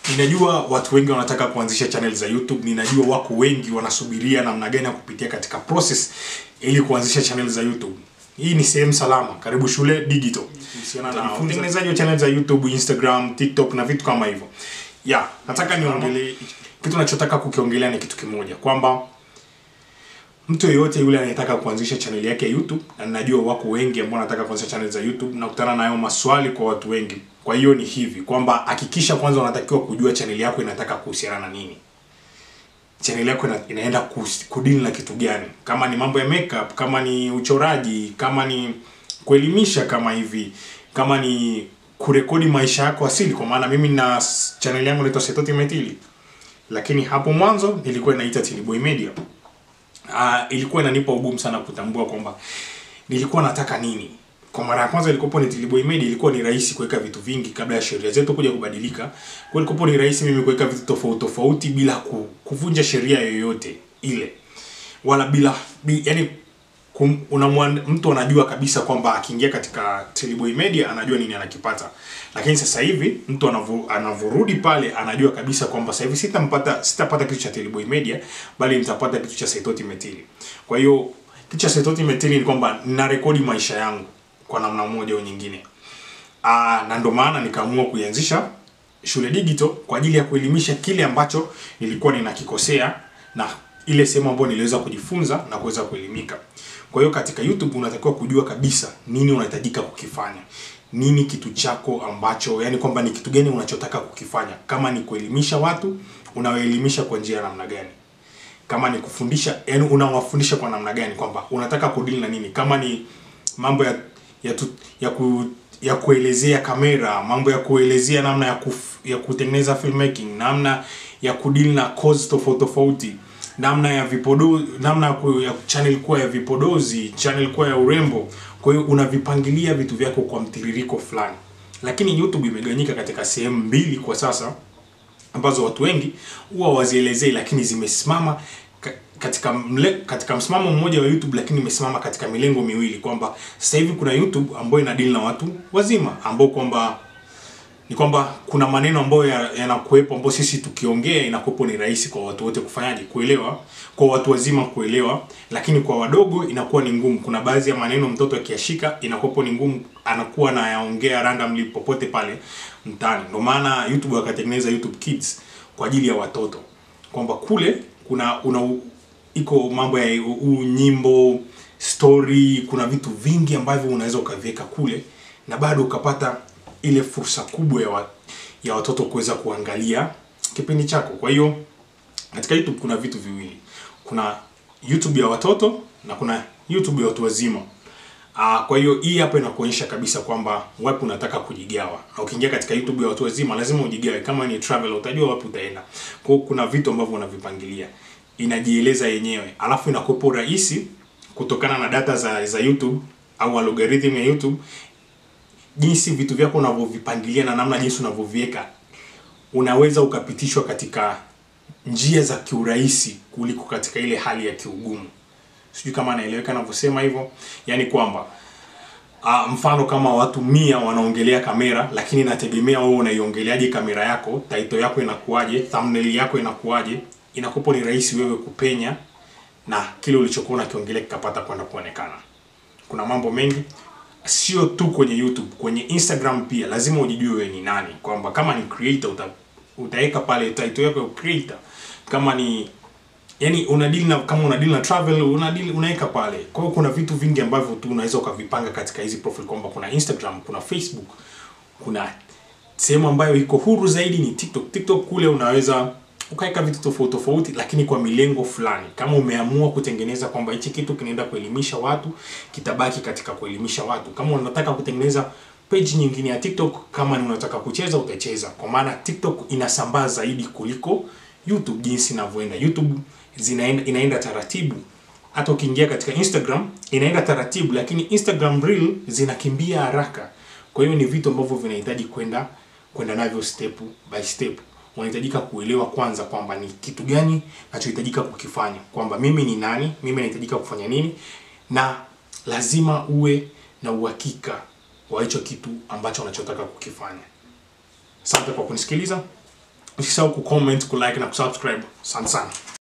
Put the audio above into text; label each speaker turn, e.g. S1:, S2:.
S1: ninajua watu wengi wanataka kuanzisha channel za youtube ninajua wako wengi wanasubiria namna gani ya kupitia katika process ili kuanzisha channel za youtube hii ni sehemu salama karibu shule digital kuhusiana na utengenezaji wa channel za youtube instagram tiktok na vitu kama hivyo ya nataka niongelee kitu nachotaka kukiongelea ni kitu kimoja kwamba mtu yeyote yule anayetaka kuanzisha channel yake ya youtube na ninajua wako wengi ambao wanataka kuanzisha channel za youtube nakutana nayo maswali kwa watu wengi kwa hiyo ni hivi kwamba hakikisha kwanza unatakiwa kujua channel yako inataka kuhusiana na nini channel yako ina, inaenda kus- kudili na kitu gani kama ni mambo ya makeup kama ni uchoraji kama ni kuelimisha kama hivi kama ni kurekodi maisha yako asili kwa maana mimi na s- channel yangu inaitwa setoti metili lakini hapo mwanzo nilikuwa inaita tiliboy media uh, ilikuwa inanipa ugumu sana kutambua kwamba nilikuwa nataka nini kwa mara ya kwanza ilikopo ni Tiliboy Media ilikuwa ni rahisi kuweka vitu vingi kabla ya sheria zetu kuja kubadilika. Kwa ilikopo ni rahisi mimi kuweka vitu tofauti tofauti bila ku, kuvunja sheria yoyote ile. Wala bila bi, yani kum, unamwan, mtu anajua kabisa kwamba akiingia katika Tiliboy Media anajua nini anakipata. Lakini sasa hivi mtu anavu, anavurudi pale anajua kabisa kwamba sasa hivi sitampata sitapata kitu cha Tiliboy Media bali nitapata kitu cha Saitoti Metili. Kwa hiyo kitu cha Saitoti Metili ni kwamba ninarekodi maisha yangu kwa namna moja au nyingine. Aa, na ndo maana nikaamua kuianzisha shule digital kwa ajili ya kuelimisha kile ambacho nilikuwa ninakikosea na ile sehemu ambayo niliweza kujifunza na kuweza kuelimika. Kwa hiyo katika YouTube unatakiwa kujua kabisa nini unahitajika kukifanya. Nini kitu chako ambacho yani kwamba ni kitu gani unachotaka kukifanya. Kama ni kuelimisha watu, unawaelimisha kwa njia ya namna gani? Kama ni kufundisha, yani unawafundisha kwa namna gani kwamba unataka kudili na nini? Kama ni mambo ya ya, tu, ya, ku, ya kuelezea kamera, mambo ya kuelezea namna ya, kuf, ya kutengeneza filmmaking, namna ya kudili na cause tofauti tofauti, namna ya vipodo, namna ya, ku, ya channel kuwa ya vipodozi, channel kuwa ya urembo. Kwa hiyo unavipangilia vitu vyako kwa mtiririko fulani, lakini YouTube imegawanyika katika sehemu mbili kwa sasa ambazo watu wengi huwa wazielezei, lakini zimesimama ka- katika mle, katika msimamo mmoja wa YouTube lakini imesimama katika milengo miwili kwamba sasa hivi kuna YouTube ambayo inadili na watu wazima ambao kwamba ni kwamba kuna maneno ambayo ya- yanakuwepo ambayo sisi tukiongea inakuwepo ni rahisi kwa watu wote kufanyaje kuelewa kwa watu wazima kuelewa lakini kwa wadogo inakuwa ni ngumu kuna baadhi ya maneno mtoto akiashika inakuwepo ni ngumu anakuwa anayaongea randomly popote pale mtaani ndio maana YouTube wakatengeneza YouTube Kids kwa ajili ya watoto kwamba kule kuna una iko mambo ya u, u, nyimbo story kuna vitu vingi ambavyo unaweza ukaviweka kule na bado ukapata ile fursa kubwa ya, wa, ya watoto kuweza kuangalia kipindi chako kwa hiyo katika youtube kuna vitu viwili kuna youtube ya watoto na kuna youtube ya watu wazima Uh, kwa hiyo hii hapa inakuonyesha kabisa kwamba wapi unataka kujigawa. Na ukiingia katika YouTube ya watu wazima lazima ujigawe. Kama ni travel utajua wapi utaenda. Kwa hiyo kuna vitu ambavyo unavipangilia. Inajieleza yenyewe. Alafu inakuwepo rahisi kutokana na data za za YouTube au algorithm ya YouTube jinsi vitu vyako unavyovipangilia na namna jinsi unavyoviweka unaweza ukapitishwa katika njia za kiurahisi kuliko katika ile hali ya kiugumu sijui kama anaeleweka anavyosema hivyo yaani kwamba uh, mfano kama watu mia wanaongelea kamera lakini nategemea wewe unaiongeleaje kamera yako taito yako inakuwaje thumbnail yako inakuwaje inakupo ni rahisi wewe kupenya na kile ulichokuwa unakiongelea kikapata kwenda kuonekana kuna mambo mengi sio tu kwenye youtube kwenye instagram pia lazima ujijue wewe ni nani kwamba kama ni creator uta, utaweka pale title yako ya creator kama ni yani unadili na kama unadili na travel unadili unaweka pale kwa hiyo kuna vitu vingi ambavyo tu unaweza ukavipanga katika hizi profile kwamba kuna instagram kuna facebook kuna sehemu ambayo iko huru zaidi ni tiktok tiktok kule unaweza ukaweka vitu tofauti tofauti lakini kwa milengo fulani kama umeamua kutengeneza kwamba hichi kitu kinaenda kuelimisha watu kitabaki katika kuelimisha watu kama unataka kutengeneza page nyingine ya tiktok kama ni unataka kucheza utacheza kwa maana tiktok inasambaa zaidi kuliko youtube jinsi inavyoenda youtube zinaenda inaenda taratibu hata ukiingia katika instagram inaenda taratibu lakini instagram reel zinakimbia haraka kwa hiyo ni vitu ambavyo vinahitaji kwenda kwenda navyo step by step unahitajika kuelewa kwanza kwamba ni kitu gani nachohitajika kukifanya kwamba mimi ni nani mimi nahitajika kufanya nini na lazima uwe na uhakika wa hicho kitu ambacho unachotaka kukifanya asante kwa kunisikiliza usisahau kucomment kulike na kusubscribe asante sana